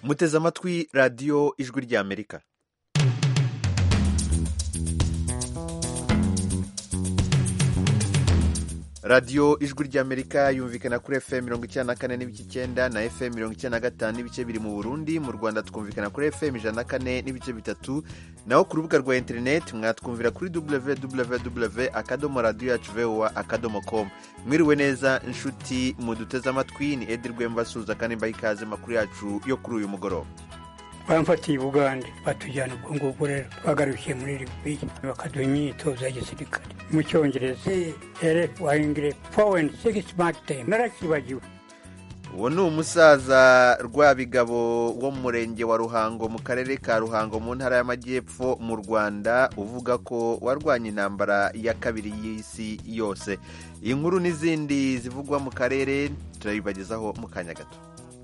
muteze amatwi radiyo ijwi ry'amerika radiyo ijwi ry'amerika yumvikana kuri fm mirongo icyenda na kane n'ibice icyenda na fm mirongo icyenda na gatanu n'ibice biri mu burundi mu rwanda twumvikana kuri fm ijana na kane n'ibice bitatu naho ku rubuga rwa interineti mwatwumvira kuri www akadomo radiyo yacu voa akadomo com mwiriwe neza inshuti muduteze amatwi ni edi rwemba suza kandi mbaha ikaze makuru yacu yo kuri uyu mugoroba bamfatiye i bugande batujyana ubwo ngubwo rero twagarukiye muri libiya bakaduha imyitozo ya gisirikare mu cyongereza ere wahingire foweni sigisi makitemu narakibagiwe uwo ni umusaza rwabigabo wo mu murenge wa ruhango mu karere ka ruhango mu ntara y'amajyepfo mu rwanda uvuga ko warwanya intambara ya kabiri y'isi yose iyi nkuru n'izindi zivugwa mu karere turabibagezaho mu kanya gato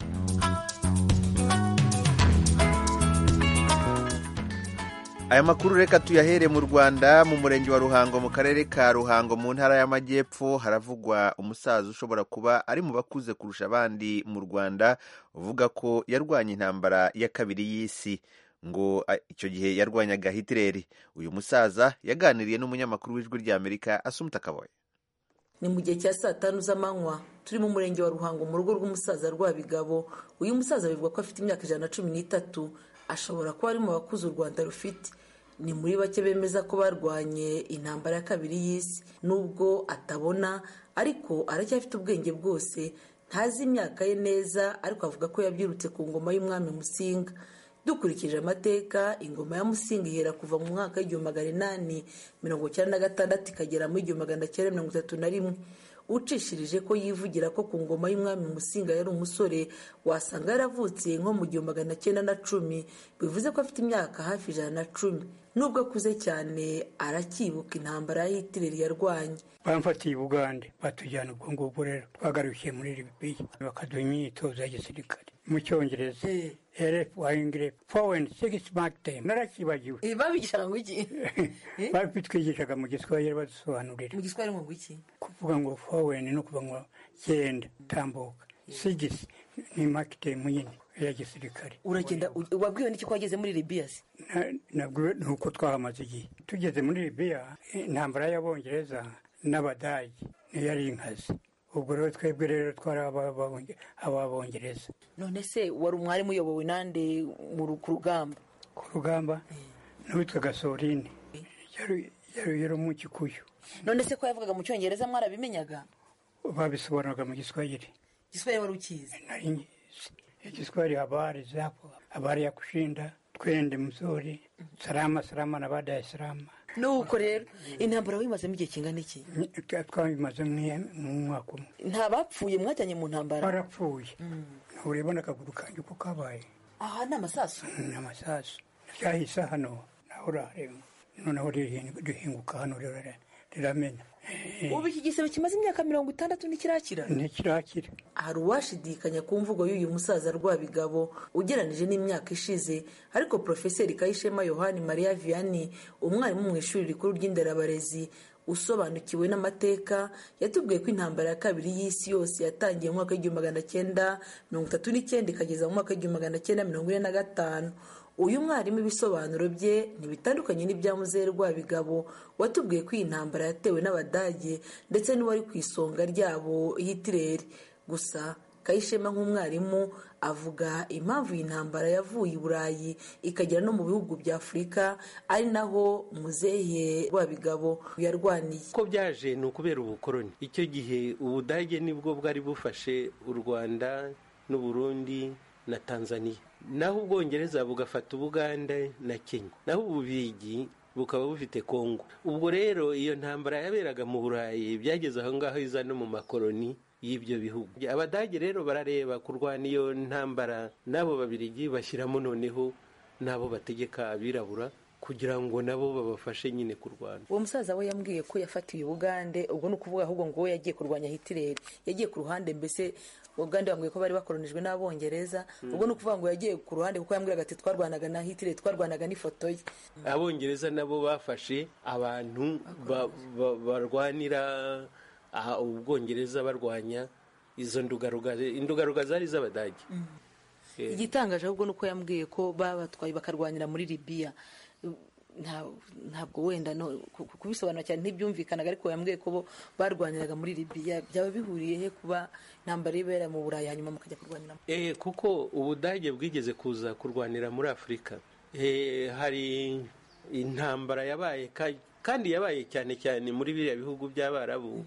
aya makuru reka tuyahere mu rwanda mu murenge wa ruhango mu karere ka ruhango mu ntara y'amajyepfo haravugwa umusaza ushobora kuba ari mu bakuze kurusha abandi mu rwanda uvuga ko yarwanya intambara ya kabiri y'isi ngo icyo gihe yarwanyaga hitireri uyu musaza yaganiriye n'umunyamakuru w'ijwi ry'amerika asumuta kaboye ni mu gihe cya saa tanu z'amanywa turi mu murenge wa ruhango mu rugo rw'umusaza rwabigabo uyu musaza bivuga ko afite imyaka ijana na cumi n'itatu ashobora kuba ari mu bakuze u rwanda rufite ni muri bake bemeza ko barwanye intambara ya kabiri y'isi nubwo atabona ariko aracyafite ubwenge bwose ntazi imyaka ye neza ariko avuga ko yabyirutse ku ngoma y'umwami musinga dukurikije amateka ingoma ya musinga ihera kuva mu mwaka w'igihumbi magana inani mirongo icyenda na gatandatu ikagera mu igihumbi magana cyenda mirongo itatu na rimwe ucishirije ko yivugira ko ku ngoma y'umwami musinga yari umusore wasanga yaravutse nko mu gihumbi magana cyenda na cumi bivuze ko afite imyaka hafi ijana na cumi nubwo akuze cyane aracyibuka intambara ya hitireri yarwanye bamfatiye i bugande batujyana ubwo ngubwo rero twagarukiye muri libiya bakaduha imyitozo ya gisirikare mu cyongereza ere wahingire foweni sigisi makitemu narakibagiwe babigishaga ngo iki babitwigishaga mu giswahili badusobanurira mu giswahili ngo iki kuvuga ngo foweni ni ukuvuga ngo genda tambuka sigisi ni makitemu nyine ya gisirikare uragenda wabwiwe n'iki ko wageze muri libiya se nabwo ni uko twahamaze igihe tugeze muri libiya intambara y'abongereza n'abadage niyo ari inkazi ubwo rero twebwe rero twari ababongereza none se wari umwarimu uyobowe nande ku rugamba ku rugamba n'uwitwaga sorine yari mu gikuyu none se ko yavugaga mu cyongereza mwarabimenyaga babisobanuraga mu giswahili igiswahili wari ukizi nari ngizi igiswahili habari zapo habari ya kushinda twende mzuri salama salama na baada ya salama nuko rero intambara wimazemo igihe kingana iki twabimaze mu mwaka umwe nta bapfuye mwajyanye mu ntambara barapfuye ntureba akaguru kanjye uko kabaye aha ni amasasu ni amasasu ryahise hano naho urareba noneho rihinguka hano riramena ubu iki gisebe kimaze imyaka mirongo itandatu ntikirakira ntikirakira hari uwashidikanya ku mvugo y'uyu musaza rwabigabo ugeranije n'imyaka ishize ariko porofeseri kayishema yohani mariya vianney umwarimu mu ishuri rikuru ry'inderabarezi usobanukiwe n'amateka yatubwiye ko intambara ya kabiri y'isi yose yatangiye mu mwaka w'igihumbi magana cyenda mirongo itatu n'icyenda ikageza mu mwaka w'igihumbi magana cyenda mirongo ine na gatanu uyu mwarimu ibisobanuro bye ntibitandukanye n'ibya muzehe rwabigabo watubwiye ko iyi ntambara yatewe n'abadage ndetse n'uwari ku isonga ryabo hitireri gusa kayishema nk'umwarimu avuga impamvu iyi ntambara yavuye i burayi ikagera no mu bihugu bya afurika ari naho muzehe rwabigabo yarwaniye uko byaje ni ukubera ubukoroni icyo gihe ubudage nibwo bwari bufashe u rwanda n'uburundi na tanzania naho ubwongereza bugafata ubuganda na kenya naho ububigi bukaba bufite kongo ubwo rero iyo ntambara yaberaga mu burayi byageze aho ngaho iza no mu makoroni y'ibyo bihugu abadage rero barareba kurwana iyo ntambara n'abo babirigi bashyiramo noneho n'abo bategeka abirabura kugira ngo nabo babafashe nyine kurwana uwo musaza we yambwiye ko yafatiwe ubugande ubwo ni ukuvuga ahubwo ngo we yagiye kurwanya hitireri yagiye ku ruhande mbese ubugande bambwiye ko bari bakoronijwe n'abongereza ubwo ni ukuvuga ngo yagiye ku ruhande kuko yambwiraga ati twarwanaga na hitireri twarwanaga n'ifoto ye abongereza nabo bafashe abantu barwanira ubwongereza barwanya izo ndugaruga indugaruga zari iz'abadage igitangaje ahubwo ni uko yambwiye ko babatwaye bakarwanira muri libiya Nta- ntabwo wenda no ku- ku- kubisobanura cyane ntibyumvikanaga ariko yambwiye ko bo barwaniraga muri libiya byaba bihuriye he kuba intambara ibera mu burayi hanyuma mukajya kurwanira Eh, kuko ubudage bwigeze kuza kurwanira muri afurika Eh, hari intambara yabaye ka- kandi yabaye cyane cyane muri biriya bihugu by'abarabu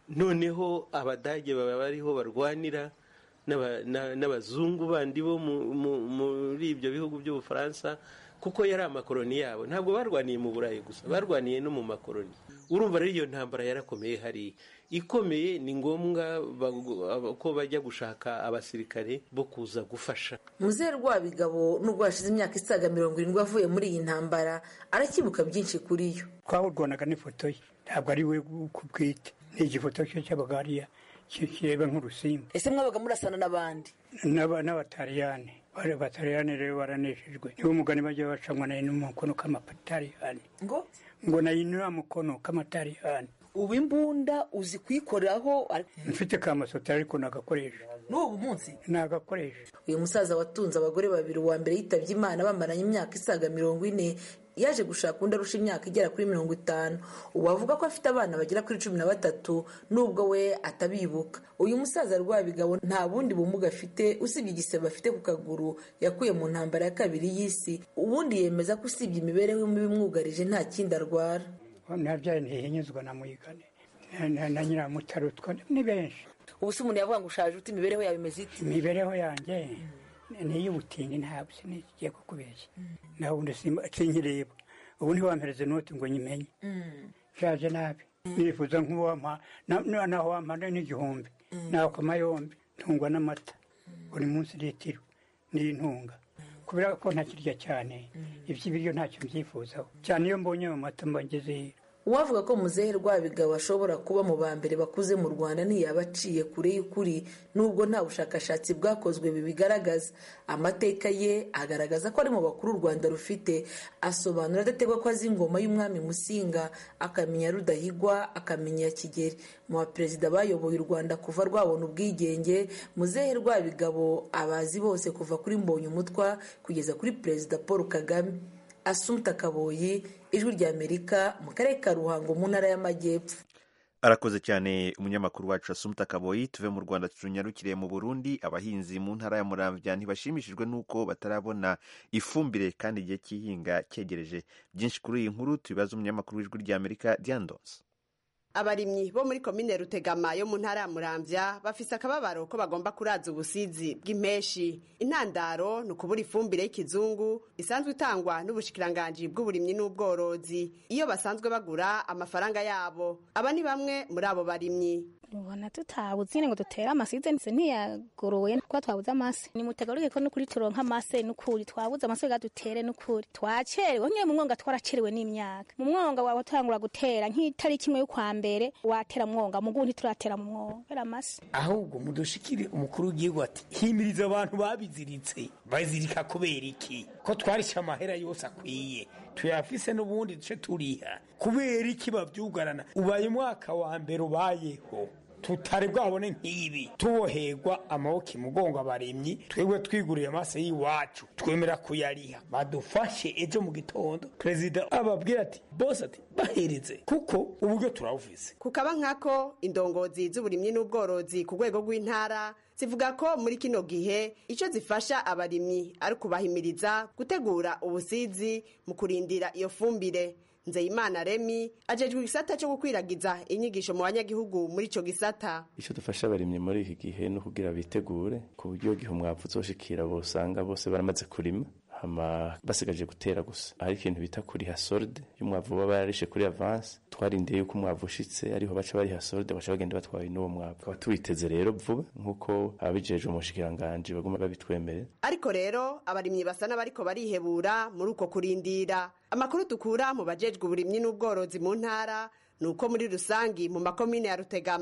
noneho abadage baba bariho barwanira n'aba- na- n'abazungu bandi bo mu- mu- muri ibyo bihugu by'ubufaransa kuko yari amakoroni yabo ntabwo barwaniye mu burayi gusa barwaniye no mu makoroni urumva rero iyo ntambara yarakomeye hariya ikomeye ni ngombwa ba- ko bajya gushaka abasirikare bo kuza gufasha muzehe rwabigabo nubwo hashize imyaka isaga mirongo irindwi avuye muri iyi ntambara arakibuka byinshi kuri yo twawurwanaga n'ifoto ye ntabwo ari we ku bwite ni igifoto cye cyabaga hariya ki- kireba nk'urusimbi ese mwabaga murasana n'abandi N'aba- n'abataliyani bari abataliyani rero baraneshejwe niwo mugani bajya bacamwa nayo n'umukono k'amataliyani ngo ngo nayo ni wa mukono k'amataliyani ubu imbunda uzi kuyikoraho mfite ka masota ariko nagakoresha n'ubu munsi nagakoresha uyu musaza watunze abagore babiri uwa mbere yitabye imana bamaranye imyaka isaga mirongo ine yaje gushaka undi arusha imyaka igera kuri mirongo itanu ubu avuga ko afite abana bagera kuri cumi na batatu nubwo we atabibuka uyu musaza rwabigabo nta bundi bumuga afite usibye igisebe afite ku kaguru yakuye mu ntambara ya kabiri y'isi ubundi yemeza ko usibye imibereho mibi imwugarije nta kindi arwara nabyaye ntihinyuzwa na muyigane na- na- na nyiramutarutwa ni benshi ubu se umuntu yavuga ngo ushaje ute imibereho yawe imeze ite imibereho yanjye ni iy'ubutindi ntabwo sinigiye kukubeshya nawe ubundi simba- sinkireba ubu ntiwampereze noti ngo nyimenye nshaje nabi nifuza nk'uwampa na- na- naho wampa n'igihumbi nakoma yombi ntungwa n'amata buri munsi litiro n'intunga kubera ko ntakirya cyane iby'ibiryo ntacyo mbyifuzaho cyane iyo mbonye ayo mata mba ngeze uwavuga ko muzehe rwabigabo ashobora kuba mu ba mbere bakuze mu rwanda ntiyaba aciye kure y'ukuri nubwo nta bushakashatsi bwakozwe bibigaragaza amateka ye agaragaza ko ari mu bakuru u rwanda rufite asobanura adategwa ko azi ingoma y'umwami musinga akamenya rudahigwa akamenya kigeri mu baperezida bayoboye u rwanda kuva rwabona ubwigenge muzehe rwabigabo abazi bose kuva kuri mbonye umutwa kugeza kuri perezida paul kagame asumta kaboyi ijwi ry'amerika mu karere ka ruhango mu ntara y'amajyepfo arakoze cyane umunyamakuru wacu asumta kaboyi tuve mu rwanda tunyarukire mu burundi abahinzi mu ntara ya muramvya ntibashimishijwe n'uko batarabona ifumbire kandi igihe cy'ihinga cyegereje byinshi kuri iyi nkuru tubibaza umunyamakuru w'ijwi ry'amerika diandos abarimyi bo muri komine rutegama yo mu ntara ya muramvya bafise akababaro ko bagomba kuraza ubusizi bw'impeshi intandaro ni ukubura ifumbire y'ikizungu isanzwe itangwa n'ubushikiranganji bw'uburimyi n'ubworozi iyo basanzwe bagura amafaranga yabo aba ni bamwe muri abo barimyi ubona tutabuze nyine ngo dutere amasize ndetse ntiyagoroye kuko twabuze amase nimutegaruke ko n'ukuri turonka amase n'ukuri twabuze amase ga dutere n'ukuri twacerewe nyine mu mwonga twaracerewe n'imyaka mu mwonga wawe utangura gutera nk'itariki imwe y'ukwa mbere watera mwonga mu gundi turatera mu mwonga kubera amase ahubwo mudushikire umukuru w'igihugu ati himiriza abantu babiziritse bazirika kubera iki ko twarishe amahera yose akwiye tuyafise n'ubundi duce turiha kubera iki bavyugarana ubaye umwaka wa mbere ubayeho tutari bwabone nk'ibi tuboherwa amaboko imugongo abaremyi twebwe twiguriye amaso y'iwacu twemera kuyariha badufashe ejo mu gitondo perezida ababwira ati bose ati bahereze kuko uburyo turawufise kukaba nkako indongozi z'uburimyi n'ubworozi ku rwego rw'intara zivuga ko muri kino gihe icyo zifasha abarimyi ari ukubahimiriza gutegura ubusizi mu kurindira iyo fumbire nzeyimana remi ajejwe igisata cyo gukwiragiza inyigisho mu banyagihugu muri ico gisata icyo dufasha abarimyi muri iki gihe no kugira bitegure ku buryo gihe umwavu uzoshikira bosanga bose baramaze kurima hama basigaje gutera gusa hari ikintu bita kuriha solde y'umwavu baba bararishe kuri avance twarindiye yuko umwavu ushitse ariho baca bariha solde baca bagenda batwaye n'uwo mwavu tukaba tuwiteze rero vuba nk'uko ababijejwe mu bushikiranganji baguma babitwemerera ariko rero abarimyi basa n'abariko barihebura muri uko kurindira amakuru dukura mu bajejwe uburimyi n'ubworozi mu ntara ni uko muri rusangi mu makomine ya rutegama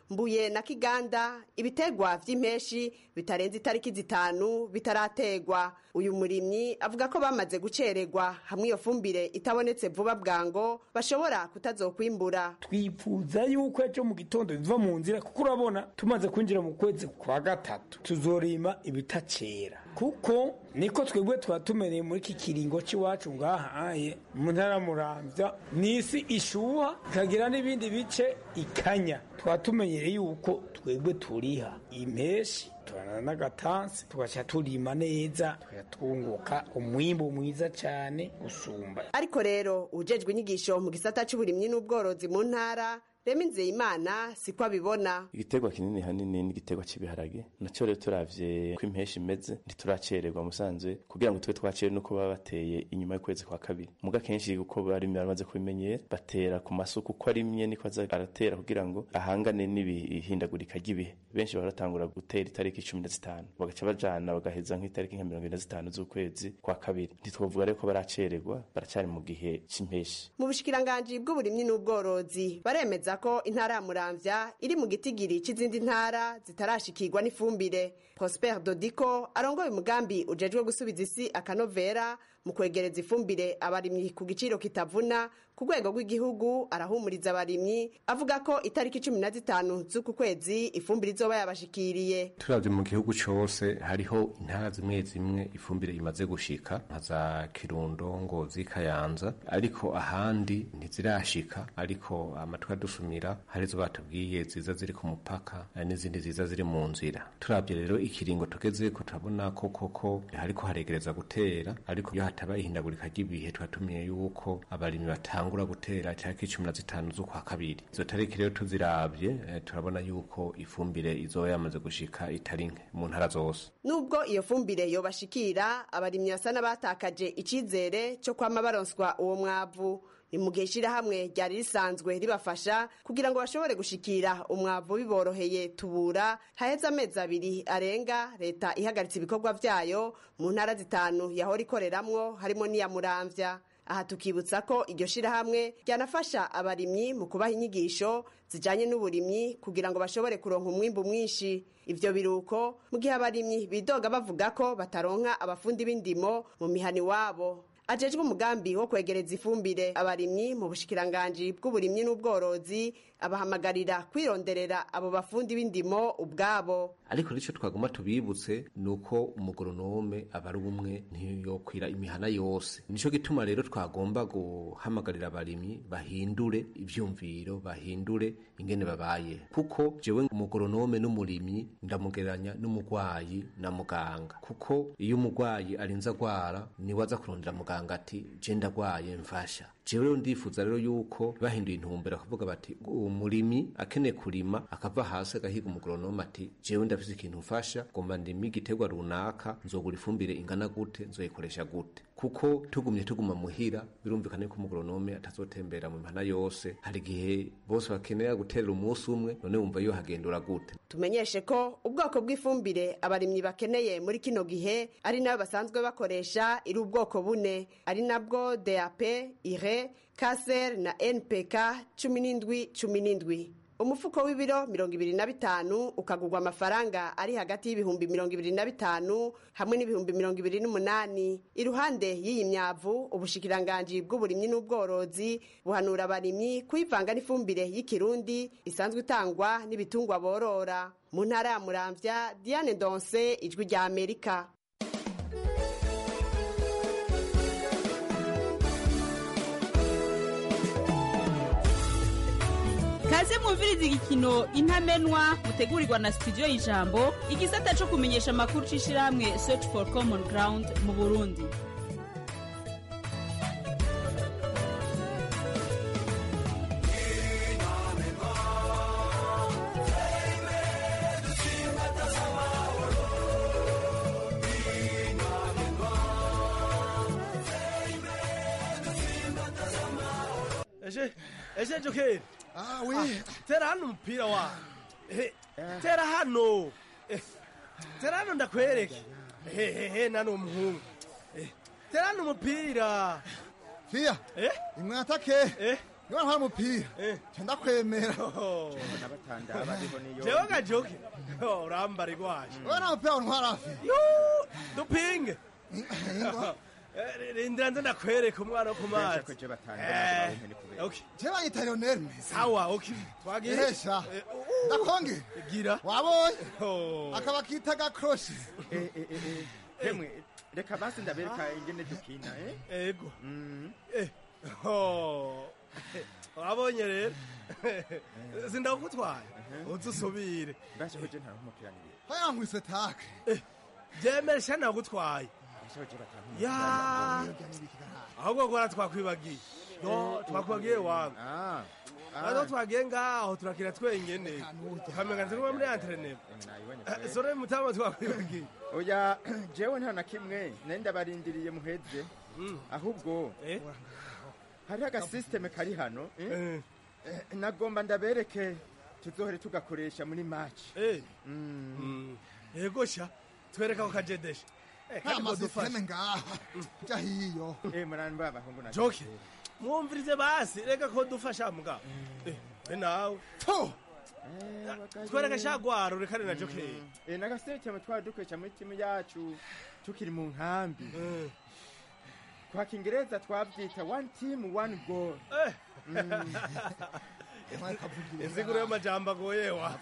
mbuye na kiganda ibitegwa vy'impeshi bitarenze itariki zitanu bitarategwa uyu murimyi avuga ko bamaze gucererwa hamwe iyo fumbire itabonetse vuba bwango bashobora kutazokwimbura twifuza yuko ejo mu gitondo biva mu nzira kuko urabona tumaze kwinjira mu kwezi kwa gatatu tuzorima ibitacera kuko niko twebwe tuba tumereye muri iki kiringo cy'iwacu ngahaye mu ntara muramvya n'isi ishuha ikagira n'ibindi bice ikanya tuba tumenyereye yuko twebwe turiha impeshi turana n'agatansi tugaca turima neza tugatunguka umwimbu mwiza cyane usumba ariko rero ujejwe inyigisho mu gisata c'uburimyi n'ubworozi mu ntara rema imana siko abibona igiterwa kinini hanini n'igiterwa cy'ibiharage nacyo rero turavye ko impeshi imeze ntituracererwa musanzwe kugira ngo tube twacere nuko baba bateye inyuma y'ukwezi kwa kabiri muga kenshi uko bari baramaze kubimenyera batera ku masuku uko arimye niko aza aratera kugira ngo ahangane n'ibihindagurika ry'ibihe benshi baratangura gutera itariki cumi na zitanu bagaca bajana bagaheza nk'itariki nka mirongo ine na zitanu z'ukwezi kwa kabiri ntitwovuga rero ko baracererwa baracari mu gihe c'impeshi mu bushikiranganji bw'uburimyi n'ubworozi baremeza ko intara ya muramvya iri mu gitigiri c'izindi ntara zitarashikirwa n'ifumbire prosper dodiko arongoye umugambi ujejwe gusubiza isi akanovera mu kwegereza ifumbire abarimyi ku giciro kitavuna ku rwego rw'igihugu arahumuriza abarimyi avuga ko itariki cumi na zitanu z'uku kwezi ifumbire izoba yabashikiriye turavye mu gihugu cose hariho intara zimwe zimwe ifumbire imaze gushika nka za kirundo ngozi kayanza ariko ahandi ntizirashika ariko amatwi adusumira harizo batubwiye ziza ziri ku mupaka n'izindi ziza ziri mu nzira turavye rero ikiringo tugezeko turabona ko koko hariko haregereza gutera ariko iyo hataba ihindagurika ry'ibihe twatumiye yuko abarimyi batangura gutera tariki cumi na zitanu z'ukwa kabiri izo tariki rero tuziravye eh, turabona yuko ifumbire izoba yamaze gushika itari nke mu ntara zose nubwo iyo fumbire yobashikira abarimyi basa n'abatakaje icizere cyo kwama baronswa uwo mwavu ni mu gihe ishirahamwe ryari risanzwe ribafasha kugira ngo bashobore gushikira umwavu biboroheye tubura haheze amezi abiri arenga leta ihagaritse ibikorwa vyayo mu ntara zitanu yahora ikoreramwo harimo n'iya muramvya aha tukibutsa ko iryo shirahamwe ryanafasha abarimyi mu kubaha inyigisho zijanye n'uburimyi kugira ngo bashobore kuronka umwimbu mwinshi ivyo biruko mu gihe abarimyi bidoga bavuga ko bataronka abafundi b'indimo mu mihani wabo ajejwe umugambi wo kwegereza ifumbire abarimyi mu bushikiranganji bw'uburimyi n'ubworozi abahamagarira kwironderera abo bafundi b'indimo ubwabo ariko nicyo twagomba tubibutse ni uko umugoronome aba ari umwe ntiyokwira imihana yose nicyo gituma rero twagomba guhamagarira abarimyi bahindure ivyumviro bahindure ingene babaye kuko jewe umugoronome n'umurimyi ndamugereranya n'umugwayi na muganga kuko iyo umugwayi arinze agwara niwe aza kurondera muganga ati je ndagwaye mfasha jewe rero ndifuza rero yuko bahinduye intumbero akavuga bati umurimyi akeneye kurima akava hasi agahiga umugoronome ati jewe ndafise ikintu mfasha ngomba ndime igiterwa runaka nzogura ifumbire ingana gute nzoyikoresha gute kuko tugumye tuguma muhira birumvikana yuko umugoronome atazotembera mu mihana yose hari igihe bose bakenera guterera umunsi umwe none wumva yo hagendura gute tumenyeshe ko ubwoko bw'ifumbire abarimyi bakeneye muri kino gihe ari nayo basanzwe bakoresha iri ubwoko bune ari nabwo dap ire kaser na npk cumi n'indwi cumi n'indwi umufuko w'ibiro mirongo ibiri na bitanu ukagurwa amafaranga ari hagati y'ibihumbi mirongo ibiri na bitanu hamwe n'ibihumbi mirongo ibiri n'umunani iruhande y'iyi myavu ubushikiranganji bw'uburimyi n'ubworozi buhanura abarimyi kuyivanga n'ifumbire y'ikirundi isanzwe itangwa n'ibitungwa borora mu ntara ya muramvya diane donse ijwi rya amerika kaze mwumviriza igikino intamenwa mutegurirwa na studio y'ijambo igisata cyo kumenyesha amakuru c'ishirahamwe search for common ground mu burundi eje eje jokeri Ah, oui. tera hano umupira wa Eh, tera hano Eh, tera hano ndakwereke hehehe nani umuhungu Eh, tera hano umupira Fia. Eh? Imwatake. Eh? niba ntwara umupira ndakwemera n'abatandaba ariho niyo jewe gajoke Oh, urambara igwaje wowe nta mupira ntwara hafi dupinge Eh, rindira nze ndakwereka umwana wo ku mazi ko je batandaba Eh, baronke ni kubera. okay. je banyita lionel mesi sawa okay twagiye ehesha ndakonge gira wabonye Oh. akaba kita gakroshe Eh, eh, eh, eh. Hemwe reka basi ndabereka ingene dukina eh ego Eh, oh. wabonye rero sindakutwaye uze usubire basi ko je nta umupira ni haya nkwiswe take byemere sha nagutwaye basi ko je batandaba ya ahubwo gora twakwibagiye yo twakwibagiye wangu ah aho twagiye ngaho turakira twenyene tukamenya turi muri antrenema sore mutama twakwibagiye oya jewe nta na kimwe nari ndabarindiriye muheze ahubwo hariho agasisiteme kari hano eh? Eh, nagomba ndabereke tuzohere tugakoresha muri maci yego sha twereka ko kajedesha nta masisiteme ngaha jya hiyo murani abahungu na joke mwumvirize basi reka ko dufasha mugabo Eh, be nawe twereka shagwaro rekane na joke Eh, nagasisiteme twari dukoresha muri timu yacu tukiri mu nkambi kwa kingereza twabyita one team one goal inziguro y'amajambo agoye wa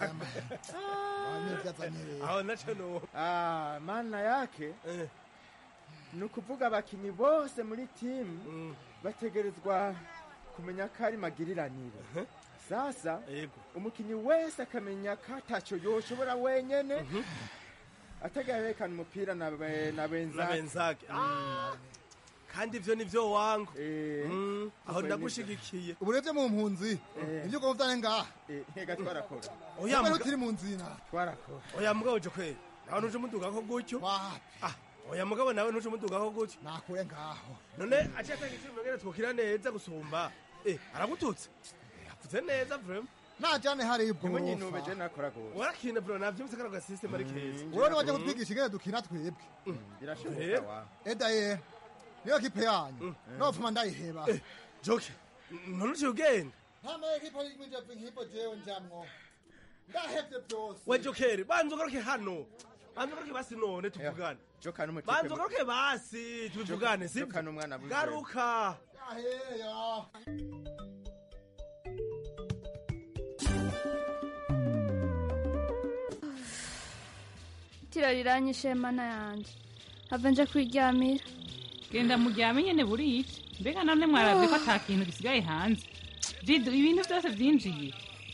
aho naco no Ah, maana yake ni ukuvuga abakinnyi bose muri timu bategerezwa kumenya ko ari magiriranire sasa umukinnyi wese akamenya ko atacyo yoshobora wenyene atagaherekana umupira na be- na na benzake benzake Ah, kandi ivyo nivyo wangu Mm, aho ndagushigikiye uburebye mu mpunzi ibyo ugomba vyane ngaha ntega twarakora Oya, Wowe muga- utiri mu nzina twarakora oya mugabo jo kweli nawe nuje umudugako gutyo Ah, oya mugabo nawe nuje umudugako gutyo nakure ngaho none aciye atanga icumi ngene twokira neza gusumba eh aragututse yavuze neza vrema najane hari nimwe nyine ibwofa ubeje nakora gose warakina bro navyumvise karaga system ari keza wowe niwaje kutwigisha ingene dukina twebwe birashoboka wa edaye niyo kipe yanyu nopfuma ndayiheba joke none uciye ugenda ntamaye kipe y'imije nk'ipo jewe njamwo ndahevye byose we jokeri banza ugaruke hano banza ugaruke basi none tuvugane joka n'umutipe banza ugaruke basi tubivugane Joka- sibyo joka n'umwana buze. garuka yaheya itiro riranyishe mana yanje hava nje kwiryamira genda muryame nyene buriya mbega none mwaravye ko ata kintu gisigaye hanze jidu ibintu byose vyinjiye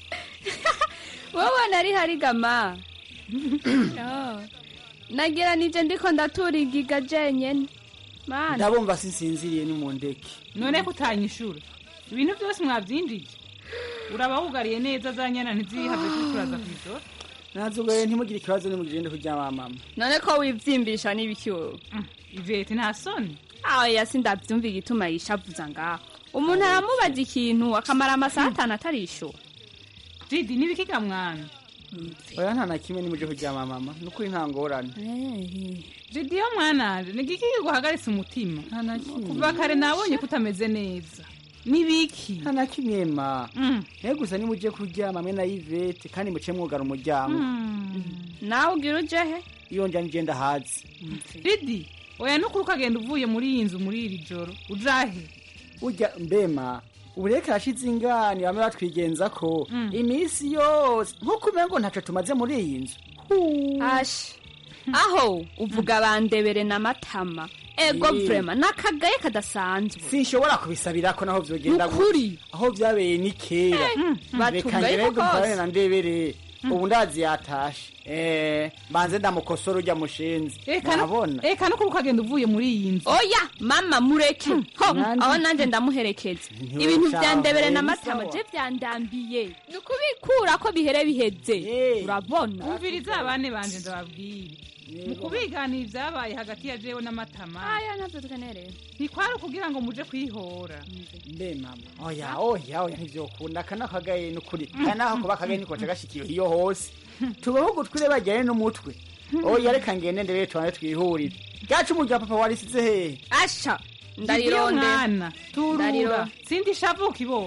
wowe nari harigama Oh. nagira nije ndiko ndatura igiga jenyene mana ndabumva sinsinziriye n'umundeke none ko utanyishura ibintu byose mwavyinjije uraba wugariye neza za nyana ntizihave kuturaza kw'ijoro nazugaye ntimugire ikibazo nimugende kuryama mama none ko wivyimbisha n'ibiki wowe ivete nta soni aya sindavyumva igituma yishavuza ngaho umuntu aramubaza ikintu akamara amasaha atanu atarishura jidi nibikiga mwana oya nta na kimwe nimuje kuryama mama nukuri nta ngorane jidi yo mwananje ni igiki kiguhagaritse umutima kuva kare nabonye ko utameze neza nibiki nta na kimwe ma naye gusa nimuje kuryama mwe na yvete kandi muce mwugara umuryango nawe ugira uje he iyo nja nije ndahazi didi oya nukuri ukagenda uvuye muri iyi nzu muri iri joro ujahe urya mbema ubureke arashize ingani bamwe batwigenza ko iminsi yose nk'uko umengo ntaco tumaze muri iyi nzu ashi aho uvuga bandebere n'amatama ego Eh. vrema nakagaye kadasanzwe sinshobora kubisabirako naho vyogenda Nukuri. gutya. aho vyabereye ni kera Eh, reka batungaye ngerego ko mparane kose. na ndebere ubu ndazi yatashe Eh, mbanze ndamukosora urya mushenzi nabona eka nukuri ukagenda uvuye muri iyi nzu oya mama mureke ho aho nanje ndamuherekeza Ntiwe ibintu sawa. vyandebere Eh, ni n'amatama sawa. je vyandambiye ni ukubikura ko bihere biheze urabona umviriza abane banje ndababwire mu kubiganira ibyabaye hagati ya jewe n'amatama aya navyo tukenereye ntikwari ukugira ngo muje kwihora mbe mama oya oya oya ntivyokunda aka nakagaye nukuri aya naho kuba akagaye nikoca gashikiye iyo hose tubaho gutwire bajyane n'umutwe oya reka ngende ndebere tubane twihurire ryacu umurya papa warisize hehe asha ndarironde Ndarironde. mwana turura Ndariro- sindi shavuka ibondo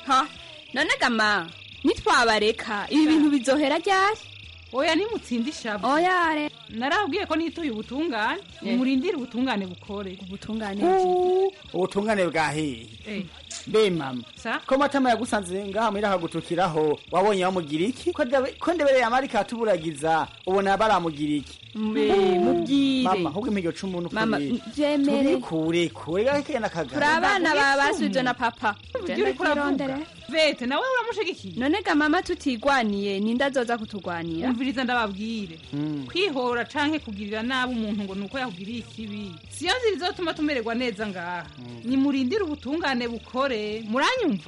ha none gama nitwabareka ibi bintu bizohera ryari oya nimutsinda ishavu oya re narabwiye ko nituye ubutungane nimurindire ubutungane bukore ubutungane ubutungane bwahiye Eh. mbe mama ko matama yagusanze ngaha muri akagutukiraho wabonye bamugira iki ko ndabe- ko ndebereye amarika atuburagiza ubona baramugira iki Mbe, mubwire. mama ahubwo impiryo cumu n'ukuri Mama, vyemere. tubikure kure gake nakagara turi abana ba basubije na papa Ujya uriko uravuga. vete nawe uramushigikiye none ga mama tutigwaniye ninde azoza kutugwanira umviriza ndababwire kwihora canke kugirira nabi umuntu ngo nuko yakugiriye ikibi siyo nzira izotuma tumererwa neza ngaha nimurindire ubutungane bukore muranyumva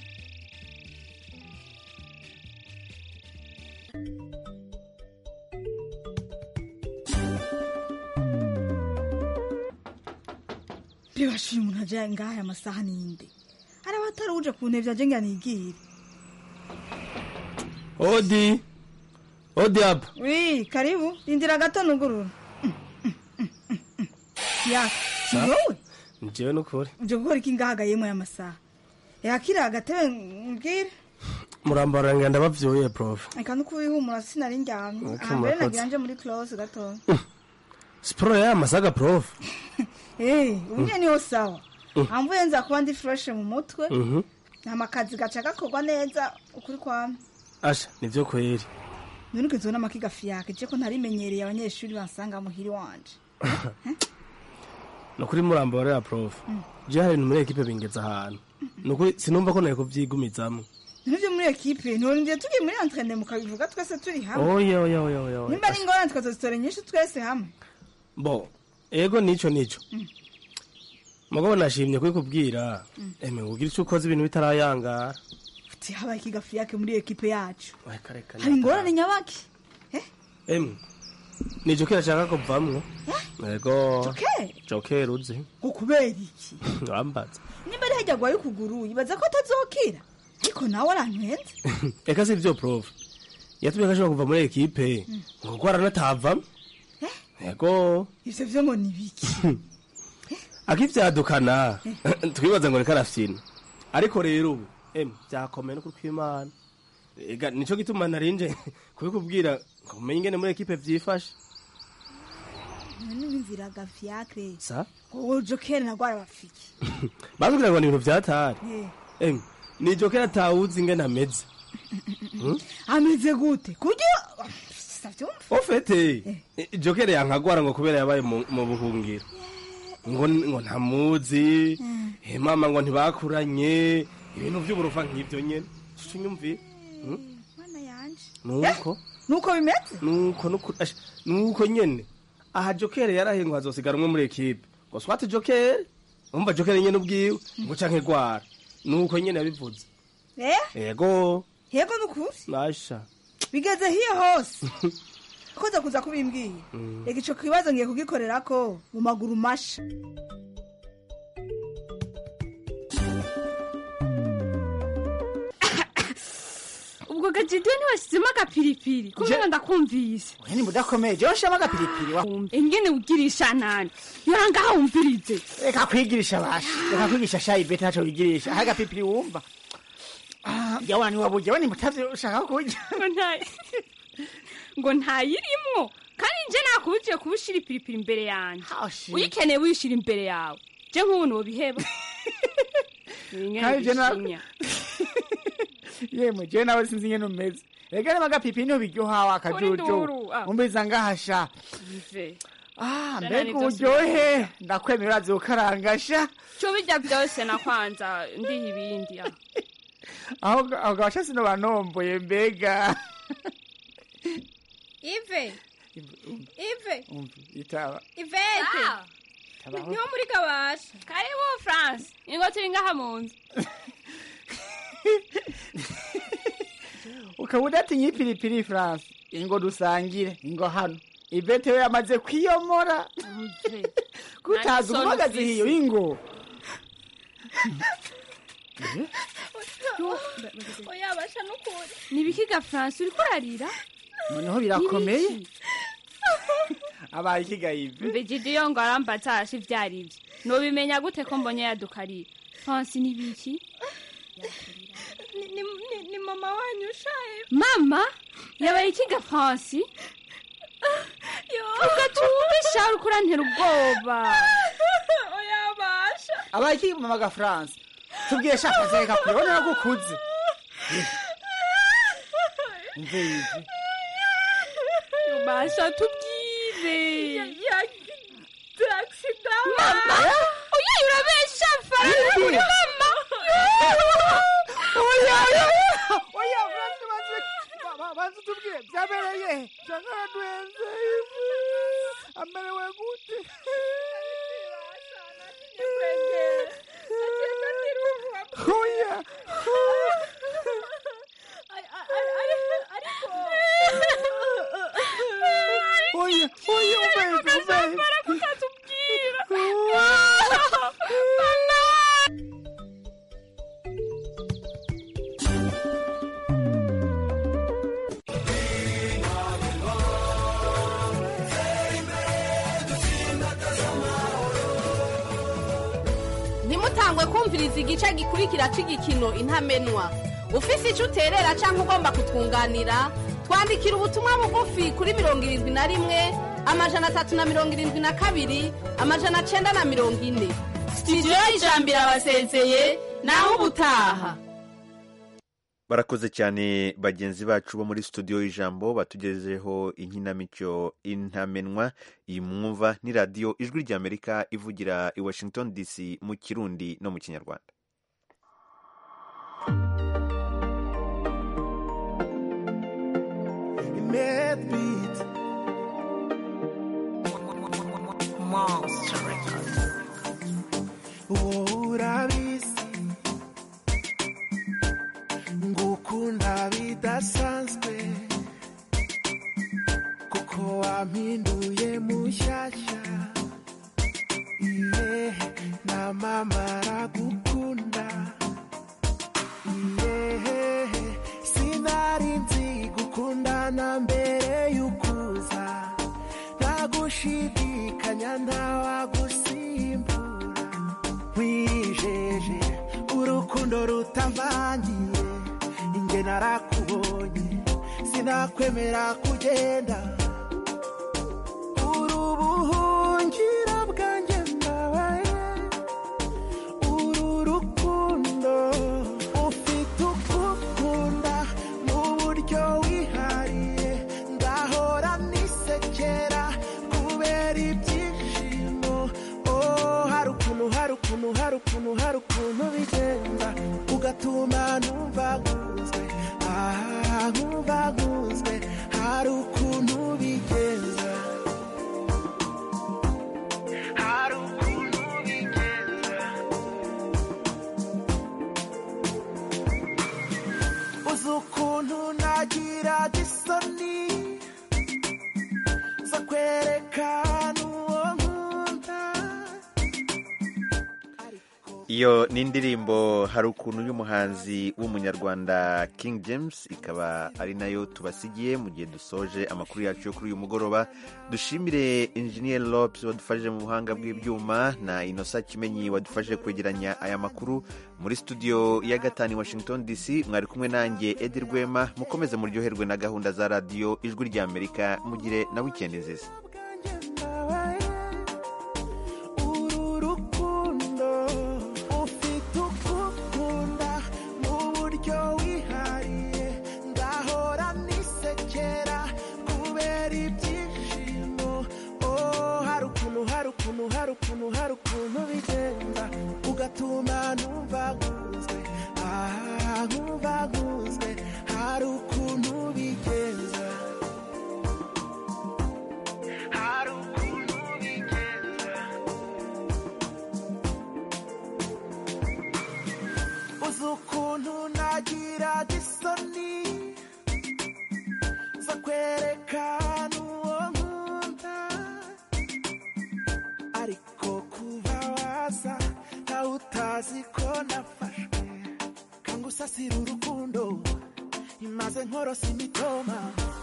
bibashuye umuntu aje ngaha aya masaha ninde araba atari uje ku ntebe aje ngo anigire odi odi apa wi karibu rindira gato nugurura ya si wowe njyewe n'ukuri uje gukora iki ngaha agayemo aya masaha yakira agatebe mbwire murambara ngo ndabavyoye prof reka nuko wihumura sinari ndyamye Okay, aha mbere murakoze. nagira nje muri close gatoya siporo y'aya masaga prof Eh, ubu nyene niho sawa Mm. amvuye nza kuba ndi fresh mu mutwe Mhm. nta kazi gaca gakorwa neza ukuri kwame asha nivyo kweri none ukizona amakiga fiyake je ko ntarimenyereye abanyeshuri bansanga muhiri wanje nukuri murambara ya prof je hari ibintu muri ekipe bingeza ahantu nukuri sinumva ko nari kuvyigumizamwo nivyo muri ekipe ntiworindiye tugiye muri entraine mukabivuga twese turi hamwe oya oya oya oya oya nimba ari ingorane tukazozitora nyinshi twese hamwe bo ego nico nico Mm. mugabo nashimye kubikubwira eme ugira ico ukoze ibintu bitarayangara uti habaye ikiga fiyake muri ekipe yacu reka reka hari ingorane nyabaki emwe ni jokeri ashaka kuvamwo ego Jokeri? jokeri uzi ngo kubera iki wambaza nimba ari hajya gwaye ukuguru yibaza ko atazokira ariko nawe arantwenze eka si ivyo prof yatumye ko ashobora kuva muri ekipe ngo ko aranatavamo ego ivyo vyo ngo ni biki akivyadukana twibaza ngo reka arafyina ariko rero ubu emwe vyakomeye n'ukuri kw'imana ega nico gituma narinje kubikubwira ngo umenye ingene muri ekipe vyifashe none nimviraga fiyake sa ngo jokeri nagwara bafiki batubwira ngo ni ibintu vyatari Eh, emwe ni jokeri atawuzi ingene ameze Hmm? ameze gute kuryo savyumva ofete jokeri yankagwara ngo kubera yabaye mu mu buhungiro ngo ngo ntamuzi eh, mama ngo ntibakuranye ibintu vy'uburofa nk'ivyo nyene tunyumviye mana yanje nuko nuko bimeze nuko nuko ash- nuko nyene aha jokeri yarahiye ngo hazosigara umwe muri ekipe ngo swate jokeri umva jokeri nyene ubwiwe ngo canke gwara nuko nyene yabivuze eh ego yego nukuri nasha bigeze hiyo hose koza kuza kubimbwiye Mm. reka ico kibazo ngiye kugikorerako mu maguru masha ubwo gajidiyo ntiwashyizemo agapiripiri kubera ndakumvise oya ni mudakomeye jewe nshiramo agapiripiri wa ingene ugirisha nani yorangaha wumvirize reka kwigirisha basha reka kwigisha shayi bete ntaco wigirisha hari agapiripiri wumva Ah, yawana niwaburya we nimutavyo ushaka kurya ngo nta- ngo ntayirimwo kandi nje nakubujiye kuba ushira ipiripiri imbere yanjye uyikeneye wishira imbere yawe je nk'ubu nobiheba Kandi je na- yemwe jewe nawe sinzi ingene umeze reka niba agapiripiri niho biryoha wa nduru, kajojo ah. umbiza ngahasha Mve. Ah, Jana mbega nivyo uburyohe ndakwemera urazi gukarangasha cyo bijya byose na kwanza ndiha ibindi ah. aho aho gabasha sino banomboye mbega ive ive umva itaba ivete Tabaho. niho muri kabasha karibu france ingo turi ngaha mu nzu ukaba udatinya ipiripiri france ingo dusangire ingo hano ivete we yamaze kwiyomora kutazi Nta umuhagaze gisoni hiyo ingo oya basha n'ukuri nibikiga france uriko urarira noneho birakomeye abaye ikigayive mbe jidiyo ngo arambatasha ivyo ari vyo nobimenya gute ko mbonye yadukarira france nibiki mama wanyu shaye mama yabaye ikiga fransi ugatume shawe uko urantera ubwoba oya basha abaye iki mama ga france tubwiye shaka zeka kurabona nagukuze umve yivi basha tubwire yagize accident mama oya urabesha faranga kuri mama oya oya oya france banze banze tubwiye byabereye cyangwa duhenze amerewe gute oya oya oya umeze umeze ntimutangwe kumviriza igice gikurikira cy'igikino intamenwa ufise icyo uterera cyangwa ugomba kutwunganira twandikira ubutumwa bugufi kuri mirongo irindwi na rimwe amajana atatu na mirongo irindwi na kabiri amajana cyenda na mirongo ine sitidiyo y'ijambo irabasezeye naho ubutaha barakoze cyane bagenzi bacu bo muri studio y'ijambo batugejejeho inkinamico intamenwa iyi mwumva ni radiyo ijwi ry'amerika ivugira i washington dc mu kirundi no mu kinyarwanda Medbeat. wowe urabizi ngukunda bidasanzwe kuko wampinduye mushyashya iye na mama aragukunda iye sinari nzi gukundana mbere y'ukuza ntagushidikanya ntawagusimbura wijeje urukundo rutavangiye inge narakubonye sinakwemera kugenda uri ubuhungira bwanjye mbabaye uru rukundo ufite ukukunda mu buryo wihariye ndahora nisekera kubera ibyishimo oh hari ukuntu hari ukuntu hari ukuntu hari ukuntu bigenda ugatuma numva nkunzwe ah nkumva nkunzwe hari ukuntu bigenda hari ukuntu bigenda uzi ukuntu nagira isoni zo kwerekana uwo nkunda iyo ni indirimbo hari ukuntu y'umuhanzi w'umunyarwanda king james ikaba ari nayo tubasigiye mu gihe dusoje amakuru yacu yo kuri uyu mugoroba dushimire injeniyeri lopes wadufashije mu buhanga bw'ibyuma na inosa kimenyi wadufashije kwegeranya aya makuru muri studio ya gatanu i washington dc mwari kumwe nanjye edi rwema mukomeze muryoherwe na gahunda za radiyo ijwi ry'amerika mugire na wikendi nziza uru rukundo ufite ukukunda mu buryo wihariye ndahora nisekera kubera ibyishimo oh hari ukuntu hari ukuntu hari ukuntu hari ukuntu bigenda ugatuma numva nkunzwe ah nkumva nkunzwe hari ukuntu bigenda hari ukuntu bigenda uzi ukuntu nagira isoni zo kwerekana uwo nkunda ariko kuba waza nawe utazi ko nafashwe kanga usasira urukundo imaze nkorosa imitoma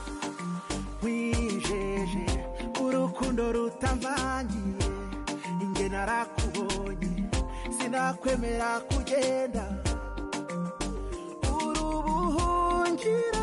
wijeje urukundo rutamvangiye inge narakubonye sinakwemera kugenda uri ubuhu ngira